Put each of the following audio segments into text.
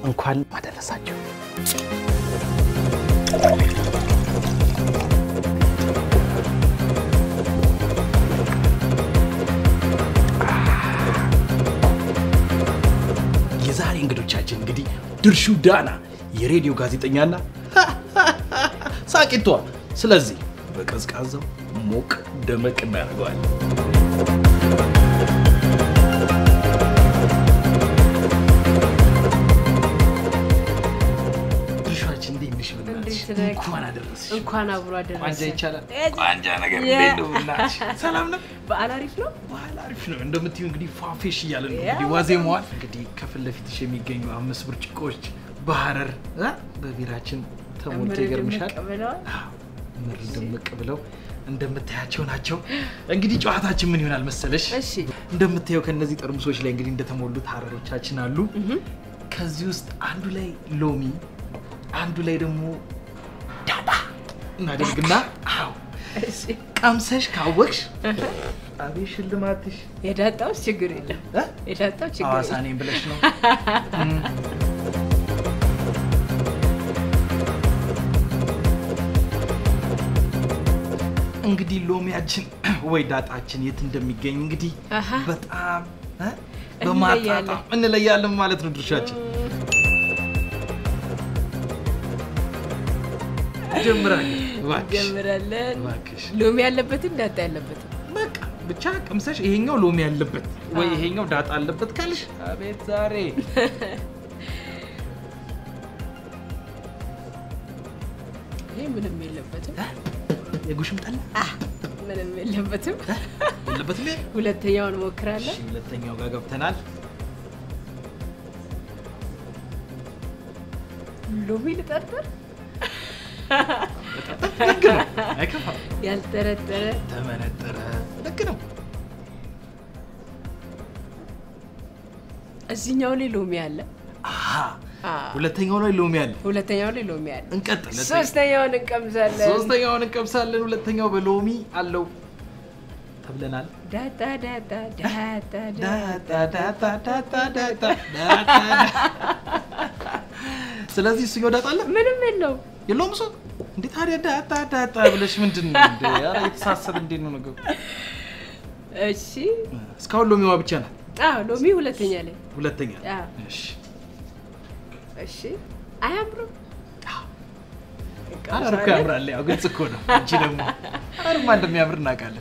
እንኳን አደረሳችሁ። የዛሬ እንግዶቻችን እንግዲህ ድርሹ ዳና የሬዲዮ ጋዜጠኛና ሳቂቷ። ስለዚህ በቀዝቃዛው ሞቅ ደመቅ እናደርገዋለን። ድርሻችን እንዴት ነሽ? በእናትሽ እንዴት ነህ? እንኳን አደረስሽ። እንኳን አብሮ አደረሰ። ቋንጃ ይቻላል? እ- ቋንጃ ነገር የ- እንዴት ነው? በእናትሽ ሰላም ነው? በዓል አሪፍ ነው። ባህል አሪፍ ነው። እንደምትዩ እንግዲህ ፏፌሽ እያለ ነው ያ እንግዲህ ዋዜማዋል። እንግዲህ ከፊት ለፊትሽ የሚገኙ አምስት ብርጭቆዎች በሐረር እ በቢራችን ተሞልቶ እምር ይገርምሻል። ድምቅ ብለዋል። አዎ፣ ምር ድምቅ ብለው እንደምታያቸው ናቸው። እንግዲህ ጨዋታችን ምን ይሆናል መሰለሽ? እሺ እንደምታየው ከነዚህ ጠርሙሶች ላይ እንግዲህ እንደተሞሉት ሐረሮቻችን አሉ። ከዚህ ውስጥ አንዱ ላይ ሎሚ፣ አንዱ ላይ ደግሞ ዳጣ እናደርግና አዎ እሺ። ቀምሰሽ ካወቅሽ አቤት ሽልማትሽ የዳጣውስ ችግር የለም። እ? የዳጣው ችግር ሐዋሳ የለም። ነኝ ብለሽ ነው። እንግዲህ ሎሚያችን ወይ ዳጣችን የት እንደሚገኝ እንግዲህ አሃ። በጣም እ? በማጣጣም እንለያለን ማለት ነው ድርሻችን። ጀምራለን እባክሽ ጀምራለን። እባክሽ። ሎሚ ያለበትም ዳጣ ያለበትም በቃ ብቻ ቅምሰሽ ይሄኛው ሎሚ ያለበት ወይ አዎ። ይሄኛው ዳጣ አለበት ካልሽ አቤት ዛሬ ይሄ ምንም የለበትም። የጉሽም ጠላ ምንም የለበትም። ያለበት ላይ ሁለተኛውን እሺ፣ ሞክራለን። ሁለተኛው ጋር ገብተናል። ሎሚ ልጠርጥር። ልክ ነው፣ አይከፋም። ያልጠረጠረ ተመነጠረ፣ ልክ ነው። እዚህኛው ላይ ሎሚ አለ። አሃ፣ አ፣ ሁለተኛው ላይ ሎሚ አለ። ሁለተኛው ላይ ሎሚ አለ። እንቀጥል። ሶስተኛውን እንቀምሳለን። ሶስተኛውን እንቀምሳለን። ሁለተኛው በሎሚ አለው ተብለናል። ዳጣ ዳጣ ዳጣ ዳጣ ዳጣ ዳጣ ዳጣ ዳጣ ዳጣ ስለዚህ እሱኛው ዳጣ አለ ምንም የለው። የለውም እሱ እንዴ ታዲያ ዳጣ ዳጣ ብለሽ ምንድን ነው እንዴ? ኧረ የተሳሰብ እንዴት ነው ነገሩ? እሺ እስካሁን ሎሚዋ ብቻ ናት። አዎ ሎሚ ሁለተኛ ላይ ሁለተኛ አዎ። እሺ እሺ አያምርም? ሐረር እኮ ያምራል። ያው ግልጽ እኮ ነው። አንቺ ደግሞ ሐረርማ እንደሚያምር እናውቃለን።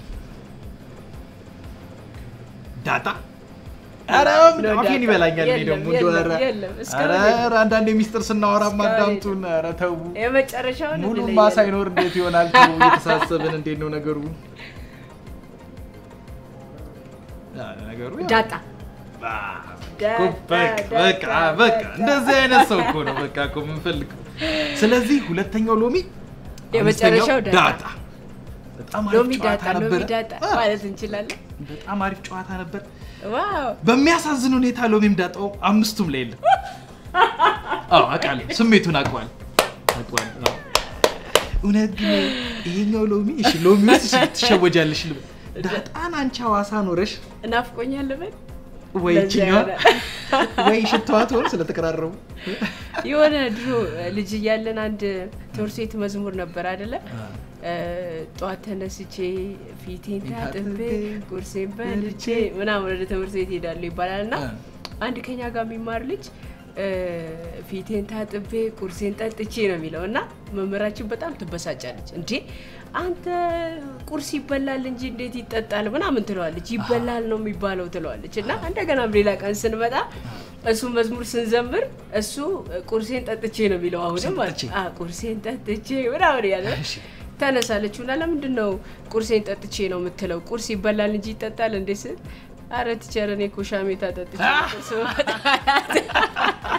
ዳጣ ኧረ ነው አፌን ዳጣ። ይበላኛል። እኔ የለም፣ ደግሞ እንደው ኧረ የለም፣ የለም፣ እስካሁን ኧረ የለም። ኧረ አንዳንዴ ሚስጥር ስናወራ እስካሁን ማዳምጡን። ኧረ ተው የመጨረሻውን ሙሉማ እንለያለን። ሳይኖር እንዴት ይሆናል? ተው እየተሳሰብን እንዴት ነው ነገሩ? አ፣ ነገሩ ያው- ዳጣ አ፣ ዳጣ፣ እኮ በቃ ዳጣ፣ በቃ በቃ ዳጣ። እንደዚህ አይነት ሰው እኮ ነው በቃ እኮ የምንፈልገው። ስለዚህ ሁለተኛው ሎሚ የመጨረሻው አምስተኛው ዳጣ። በጣም አሪፍ ሎሚ ጨዋታ ዳጣ ሎሚ ነበረ። ዳጣ አ፣ ማለት እንችላለን። በጣም አሪፍ ጨዋታ ነበር። ዋው በሚያሳዝን ሁኔታ ሎሚም ዳጣው አምስቱም ላይ የለም። አዎ አውቃለሁ፣ ስሜቱን አውቀዋል አውቀዋል። አዎ። እውነት ግን ይሄኛው ሎሚ እሺ፣ ሎሚ ውስጥ ትሸወጃለሽ ልበል። ዳጣን አንቺ ሐዋሳ ኖረሽ እናፍቆኛል በል ወይ ለዚያ ይችኛዋ የሆነ- ወይ ሽታዋ ትሆን ስለተቀራረቡ የሆነ ድሮ ልጅ እያለን አንድ ትምህርት ቤት መዝሙር ነበር አይደለ? እ፣ ጠዋት ተነስቼ ፊቴን ታጥቤ ቁርሴን በልቼ ምናምን ወደ ትምህርት ቤት ሄዳለሁ ይባላል እና እ። አንድ ከኛ ጋር የሚማር ልጅ እ፣ ፊቴን ታጥቤ ቁርሴን ጠጥቼ ነው የሚለው እና መምህራችን በጣም ትበሳጫለች። እንዴ አንተ ቁርስ ይበላል እንጂ እንዴት ይጠጣል ምናምን ትለዋለች። ይበላል ነው የሚባለው ትለዋለች። እና እንደገናም ሌላ ቀን ስንመጣ እሱ መዝሙር ስንዘምር እሱ ቁርሴን ጠጥቼ ነው የሚለው አሁንም ቁርሴን ማለት ጠጥቼ? አ ቁርሴን ጠጥቼ ምናምን ያለ እሺ። ተነሳለች እና ለምንድን ነው ቁርሴን ጠጥቼ ነው የምትለው? ቁርስ ይበላል እንጂ ይጠጣል እንዴ ስል አረ ቲቸር እኔ እኮ ሻሜታ ጠጥቼ ነው ቁርስ የምበላው።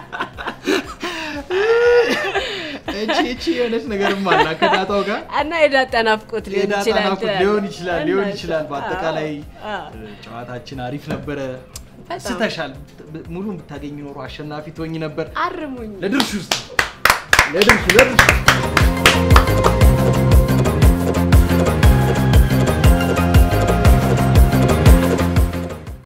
እቺ እቺ የሆነች ነገርም አለ ከዳጣው ጋር እና የዳጣ ናፍቆት ሊሆን የዳጣ ይችላል ናፍቆት ትላለህ። ሊሆን ይችላል ሊሆን እና ይችላል። በአጠቃላይ አዎ፣ አዎ። ጨዋታችን አሪፍ ነበረ። በጣም። ስተሻል። ሙሉን ብታገኝ ኖሮ አሸናፊ ትሆኝ ነበር። አርሙኝ ለድርሹ ውስጥ ለድርሹ ለድርሹ